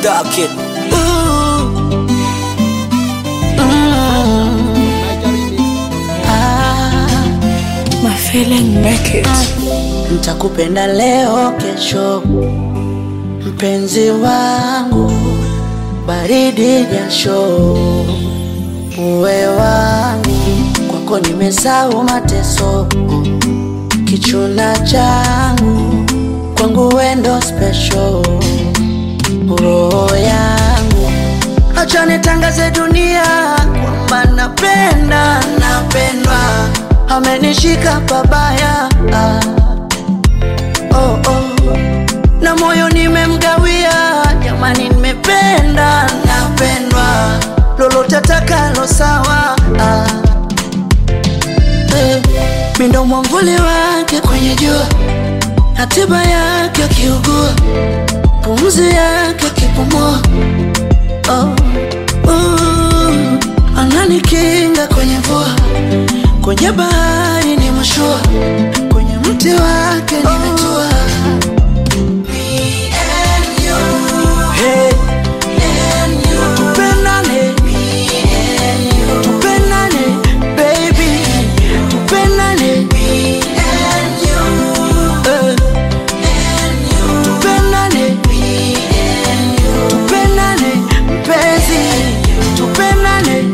Duck it. My feeling make it. Nitakupenda leo kesho, mpenzi wangu, baridi jasho, uwe wangu, kwako nimesahau mateso, kichuna changu, kwangu wendo special, roho yangu, acha nitangaze dunia kwamba napenda, napendwa, amenishika pabaya ah. oh, oh. na moyo nimemgawia, jamani, nimependa napendwa, lolote takalo sawa ah. eh. Mindo mwamvuli wake kwenye jua, hatiba yake akiugua, pumzi yake akipumua oh. uh. ananikinga kwenye mvua, kwenye bahari ni mashua, kwenye mti wake nimetua Hey. Tupendane. Tupendane, baby. Tupendane. Eh. Tupendane. Tupendane, mpenzi. Tupendane.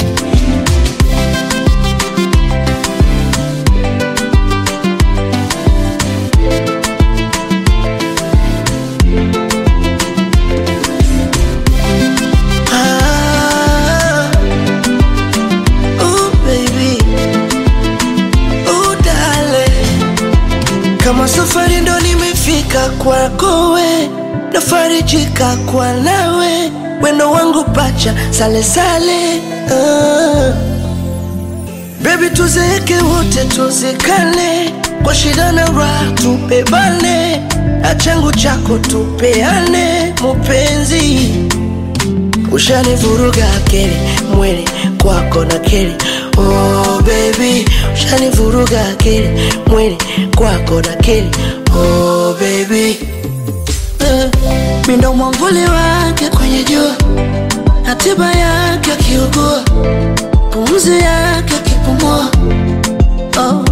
Ah. Ooh, baby. Ooh, darling. Kama safari ndo nimefika kwako we, nafarijika kwa nawe, wendo wangu pacha sale sale. Ah. Baby, tuzeeke wote tuzikane, kwa shida na raha tubebane, achangu chako tupeane, mupenzi Ushanivuruga akili mwili kwako na kili oh baby, ushanivuruga akili mwili kwako na kili oh baby eh, mindo mwamvuli wake kwenye jua, hatiba yake akiugua, pumzi yake akipumua oh,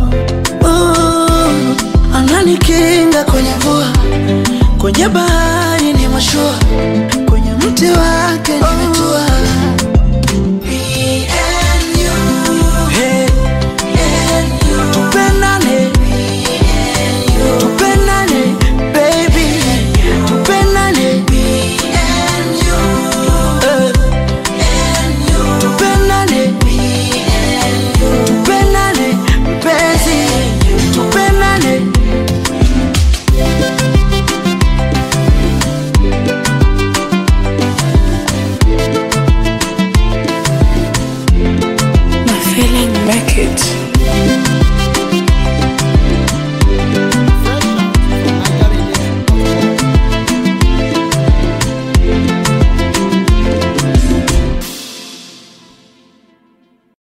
uh, ananikinga kwenye mvua, kwenye bahari ni mashua, kwenye mti wake nimetua